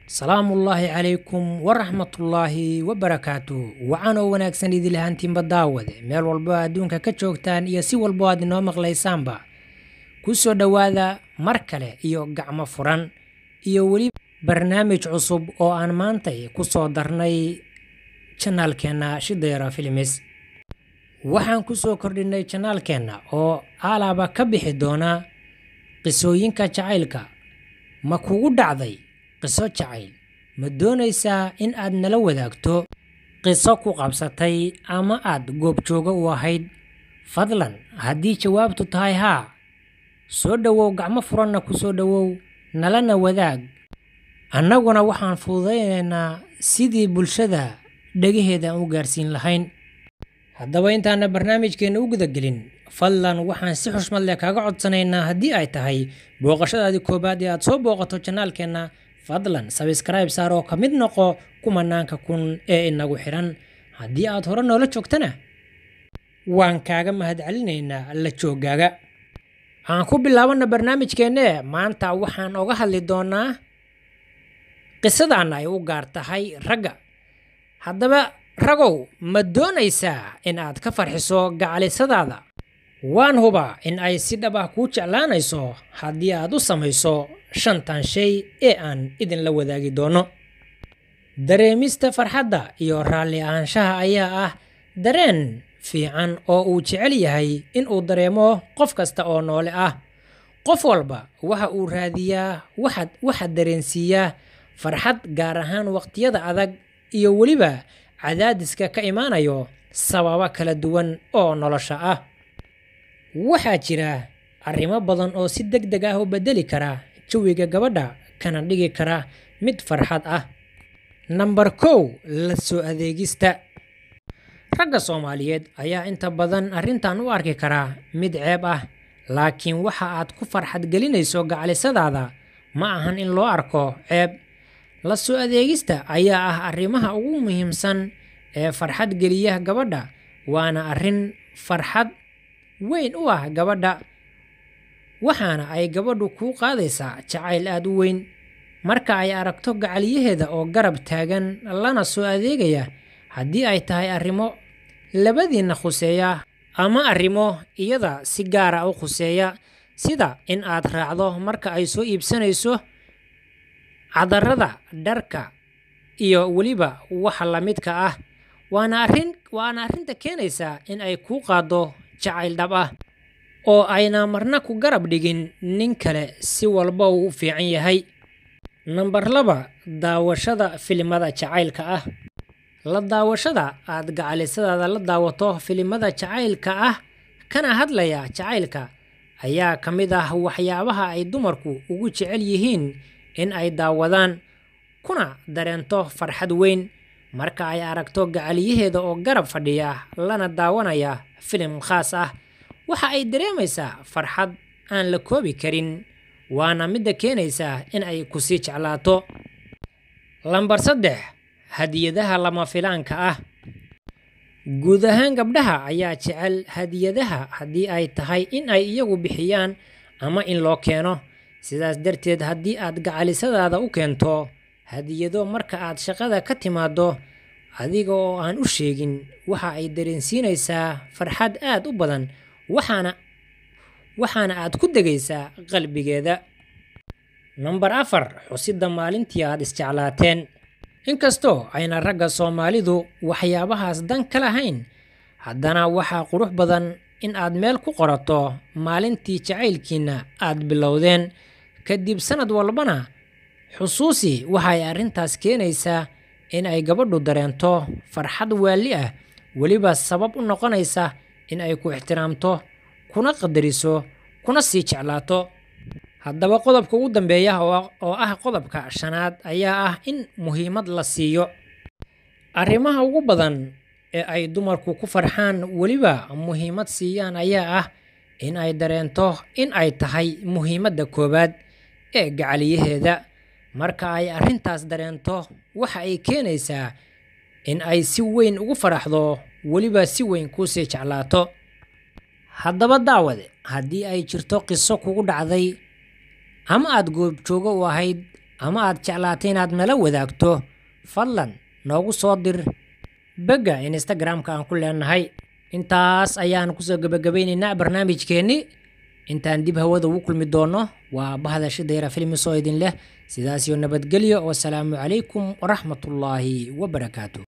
salaamullaahi calaykum waraxmatullaahi wabarakaatu wacan oo wanaagsan idilahantiinba daawade meel walbo adduunka ka joogtaan iyo si walbo aad inoo maqlaysaanba ku soo dhowaada mar kale iyo gacmo furan iyo weli barnaamij cusub oo aan maantay ku soo darnay janaalkeenna shidayara filimis waxaan ku soo kordhinay janaalkeenna oo alaaba ka bixi doona qisooyinka jacaylka ma kugu dhacday qiso jacayl ma doonaysaa in aad nala wadaagto qiso ku qabsatay ama aad goobjooga u ahayd fadlan haddii jawaabtu tahay haa soo dhowow gacmo furanna ku soo dhowow nalana wadaag annaguna waxaan fududaynaynaa sidii bulshada dhegaheeda aan u gaarsiin lahayn haddaba intaana barnaamijkeenna u gudagelin fadlan waxaan si xushmad leh kaaga codsanaynaa haddii ay tahay booqashadaadii koowaad ee aad soo booqato janaalkeenna fadlan sabskrayb saar oo ka mid noqo kumanaanka kun ee inagu xidhan haddii aad hore noola joogtana waan kaaga mahadcelinaynaa la joogaaga aan ku bilaabana barnaamijkeenne maanta waxaan oga hadli doonaa qisadan ay u gaar tahay ragga haddaba ragow ma doonaysaa in aad ka farxiso gacalisadaada waan hubaa in ay si dhab ah kuu jeclaanayso haddii aad u samayso shantan shay ee aan idinla wadaagi doono dareemista farxadda iyo raalli ahaanshaha ayaa ah dareen fiican oo uu jecel yahay in uu dareemo qof kasta oo noole ah qof walba waxa uu raadiyaa waxaad waxaad dareensiiyaa farxad gaar ahaan waqtiyada adag iyo weliba cadaadiska ka imaanayo sababo kala duwan oo nolosha ah waxaa jira arrimo badan oo si deg deg ah u beddeli kara jawiga gabadha kana dhigi kara mid farxad ah namber kow la soo adeegista ragga soomaaliyeed ayaa inta badan arrintan u arki karaa mid ceeb ah laakiin waxa aad ku farxad gelinayso gacalisadaada ma ahan in loo arko ceeb la soo adeegista ayaa ah arrimaha ugu muhiimsan ee farxad geliya gabadha waana arrin farxad weyn u ah gabadha waxaana ay gabadhu kuu qaadaysaa jacayl aad u weyn marka ay aragto gacaliyaheeda oo garab taagan lana soo adeegaya haddii ay tahay arrimo labadiinna khuseeya ama arrimo iyada si gaara u khuseeya sida in aad raacdo marka ay soo iibsanayso cadarada dharka iyo weliba waxa la midka ah waana arrin waana arrinta keenaysaa in ay kuu qaaddo jacayl dhab ah oo ayna marna ku garab dhigin nin kale si walba uu u fiican yahay namber laba daawashada filimada jacaylka ah la daawashada aad gacalisadaada la daawato filimada jacaylka ah kana hadlaya jacaylka ayaa ka mid ah waxyaabaha ay dumarku ugu jecel yihiin in ay daawadaan kuna dareento farxad weyn marka ay aragto gacaliyaheeda oo garab fadhiya lana daawanaya filim khaas ah waxa ay dareemaysaa farxad aan la koobi karin waana midda keenaysaa in ay ku sii jeclaato lambar saddex hadiyadaha lama filaanka ah guud ahaan gabdhaha ayaa jecel hadiyadaha haddii ay tahay in ay iyagu bixiyaan ama in loo keeno sidaas darteed haddii aad gacalisadaada u keento hadiyado marka aad shaqada ka timaaddo adiga oo aan u sheegin waxa ay dareensiinaysaa farxad aad u badan waxaana waxaana aad ku degaysaa qalbigeeda namber afar xusidda maalintii aad isjeclaateen inkastoo ayna ragga soomaalidu waxyaabahaas dan ka lahayn haddana waxaa qurux badan in aad meel ku qorato maalintii jacaylkiinna aad bilowdeen kadib sannad walbana xusuusi waxay arrintaas keenaysaa in ay gabadhu dareento farxad waalli ah weliba sabab u noqonaysa in ay ku ixtiraamto kuna qadariso kuna sii jeclaato haddaba qodobka ugu dambeeya oo ah qodobka shanaad ayaa ah in muhiimad la siiyo arrimaha ugu badan ee ay dumarku ku farxaan weliba muhiimad siiyaan ayaa ah in ay dareento in ay tahay muhiimadda koowaad ee gacaliyaheeda marka ay arrintaas dareento waxa ay keenaysaa in ay si weyn ugu faraxdo weliba si weyn kuusii jeclaato haddaba daawade haddii ay jirto qiso kugu dhacday ama aad goobjoogo u ahayd ama aad jeclaatay inaad nala wadaagto fadlan noogu soo dir begga instagram-ka aan ku leenahay intaas ayaan kusoo gebagabaynaynaa barnaamijkeennii intaan dib hawada ugu kulmi doonno waa bahda shidayra filmis oo idin leh sidaasiyo nabadgelyo wasalaamu calaykum waraxmatullaahi wabarakaatu